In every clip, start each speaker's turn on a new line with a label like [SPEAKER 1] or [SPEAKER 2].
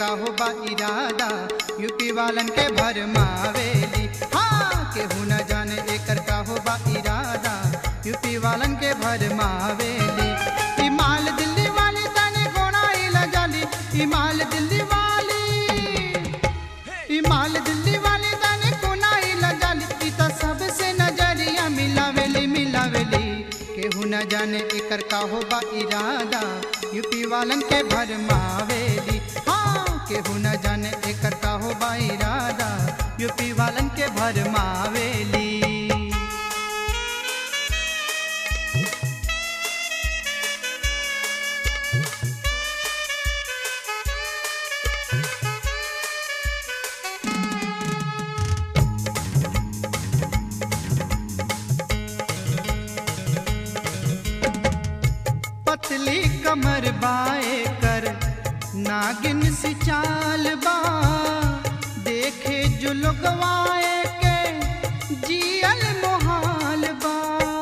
[SPEAKER 1] का हो बा इरादा यूपी वालन के भरमावेली हाँ केहू न जाने एकर का हो बा इरादा यूपी वालन के भरमावेली ई माल दिल्ली वाली तने गोना इला जाली ई माल दिल्ली वाली ई माल दिल्ली वाली तने कोना इला जाली ई त सबसे नजरिया मिलावेली मिलावेली केहू न जाने एकर का हो बा इरादा यूपी वालन के भरमावेली हाँ केहू न जाने एकर का हो बा इरादा यूपी वालन के भरमावेली पतली कमर बाए कर नागिन सी चाल बा देखे जो लोगवाए के जियल मोहाल बा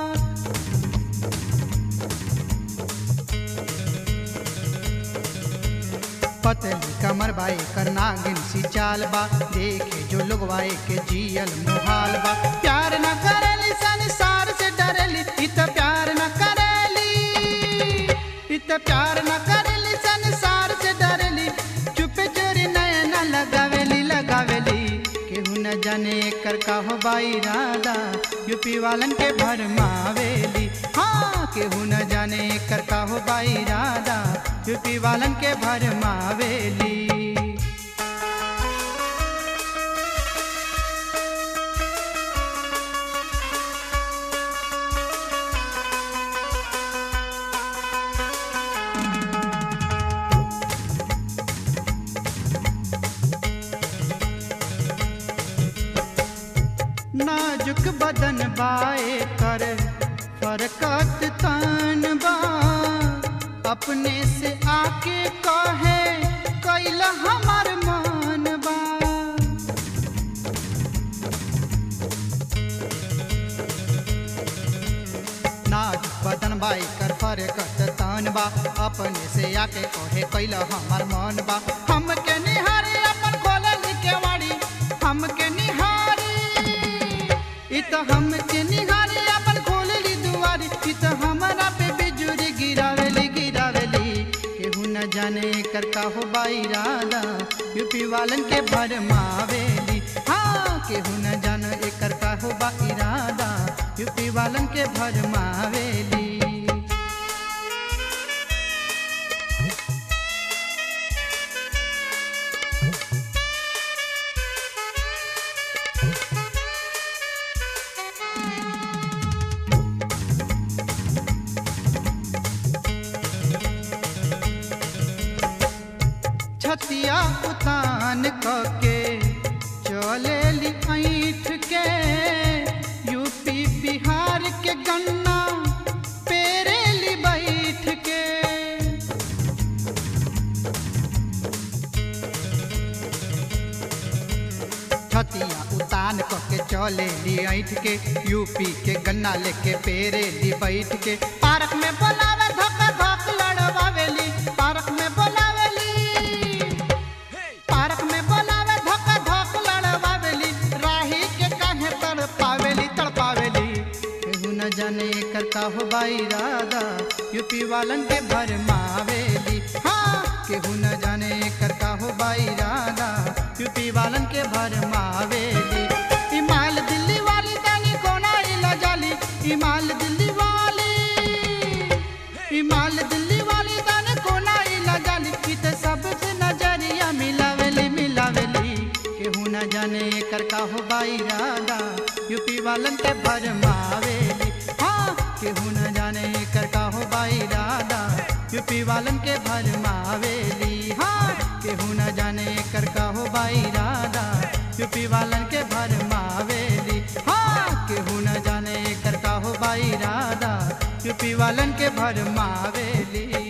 [SPEAKER 1] पतली कमर बाए कर नागिन सी चाल बा देखे जो लोगवाए के जियल मोहाल बा प्यार न करेली संसार से डरेली इत प्यार न करेली इत प्यार न करेली संसार से डरेली चुप चोरी नयन लगावेली लगावेली केहू न जाने एकर का हो बाई राधा यूपी वालन के भरमावेली हाँ केहू न जाने एकर का हो बाई राधा यूपी वालन के भरमावेली नाजुक बदन बाए कर फरकत तान बा अपने से आके कहे कैला हमार मान बा नाजुक बदन बाई कर फरकत तान बा अपने से आके कहे कैला हमार मान बा हमके निहारे अपन खोलल केवाड़ी हमके निहारी इ त हमके निहारी अपन खोलली दुआरी इ त हमरा पे बिजुरी गिरावेली गिरावेली केहू न जाने एकर का हो बाई राधा यूपी वालन के भरमावेली हाँ केहू न जाने एकर का हो बाई राधा यूपी वालन के भरमावेली छतिया उतान के चलेली ऐठ के यूपी बिहार के गन्ना पेरेली बैठ के छतिया उतान के चलेली ऐठ के यूपी के गन्ना लेके पेरेली बैठ के पार्क में बोलावे धक धक लड़वावेली पार्क में बोलावेली पार्क में बोलावे धक धक लड़वावेली राही के काहे तड़पावेली तड़पावेली केहू न जाने एकर का हो बाई राधा यूपी वालन के भरमावेली हाँ केहू न जाने एकर का हो बाई राधा यूपी वालन के भरमावेली ई माल दिल्ली वाली दानी कोना इला जाली ई माल दिल्ली वाली ई माल दिल्ली वाली दाने कोना इला जाली की ते सबसे नजरिया मिलावेली मिलावेली केहू न जाने एकर का हो बाई राधा यूपी वालन के भरमावेली हाँ केहू न जाने एकर का हो बाई राधा यूपी वालन के भरमावेली हाँ केहू न जाने एकर का हो बाई राधा यूपी वालन के भरमावेली हाँ केहू न जाने एकर का हो बाई राधा यूपी वालन के भरमावेली